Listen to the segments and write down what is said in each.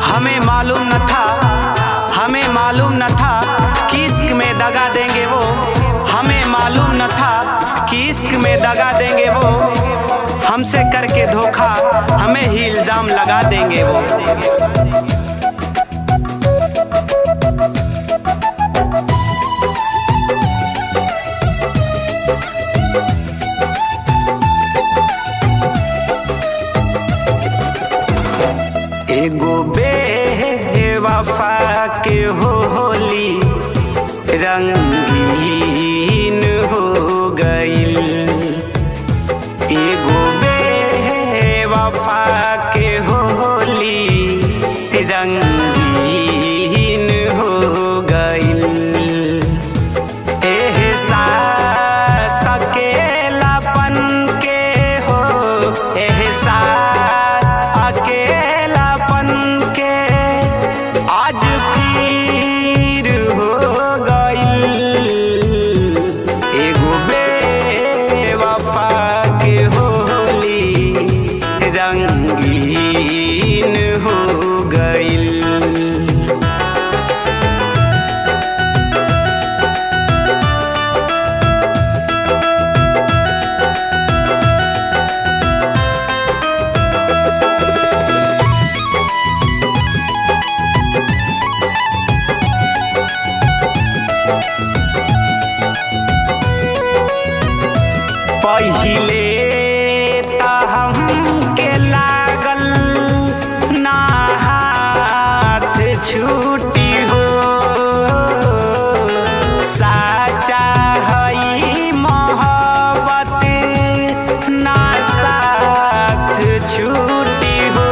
हमें मालूम न था हमें मालूम न था कि इश्क में दगा देंगे वो हमें मालूम न था कि इश्क में दगा देंगे वो हमसे करके धोखा हमें ही इल्जाम लगा देंगे वो एगो बेवफा के होली रंगीन हो गईल एगो बेवफा के होली रंगीन हो गईल एहसास अकेलापन के हो एहसास अकेलापन के आज फिर हो गईल एगो बेवफा के होली रंगीन हो गईल पहिले त हमके लागल ना हाथ छूटी हो साचा हई मोहब्बत ना साथ छूटी हो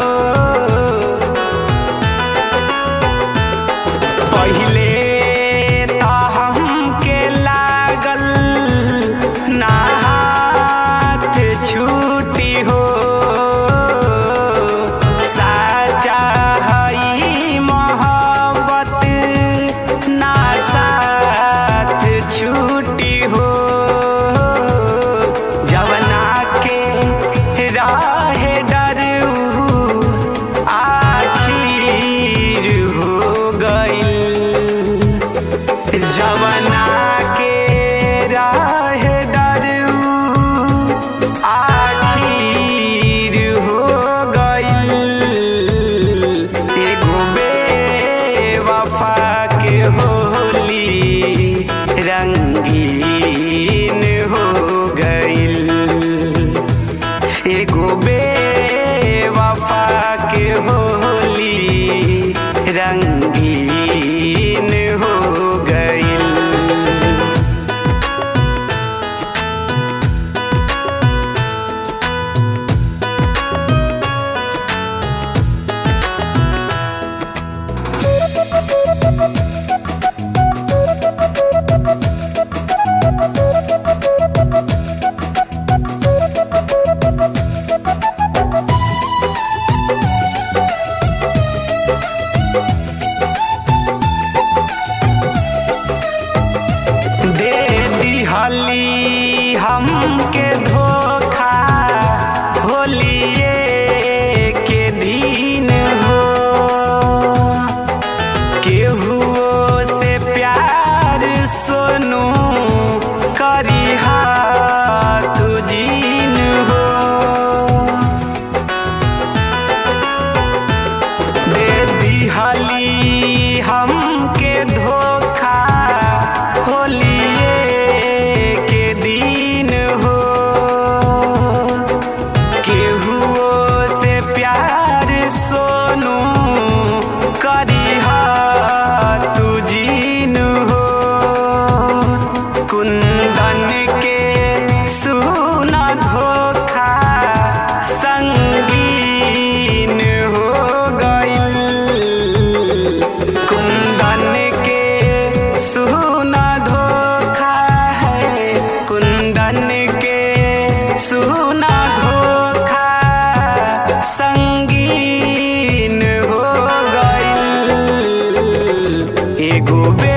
पहिले त हमके लागल ना हाथ छूटी हो साचा हई मोहब्बत ना साथ छूटी हो जवना के राह डरू आखिर हो गईल जवना के राह डरू आखिर हो गईल एगो बेवफा के होली रंगीन हो गईल एगो बेवफा के होली रंगीन हो गईल दे दिहली हमके धोखा होलिए के दिन हो केहुओ से प्यार सोनू करिहा तू जीन हो दे दिहली हमके धोखा होलिए के दिन हो केहुओ से प्यार सोनू करिहा तू जीन हो कुंदन के सुना धोखा संगीन हो गईल कुंदन के सुना धोखा है कुंदन के सुना धोखा संगीन हो गईल एगो बे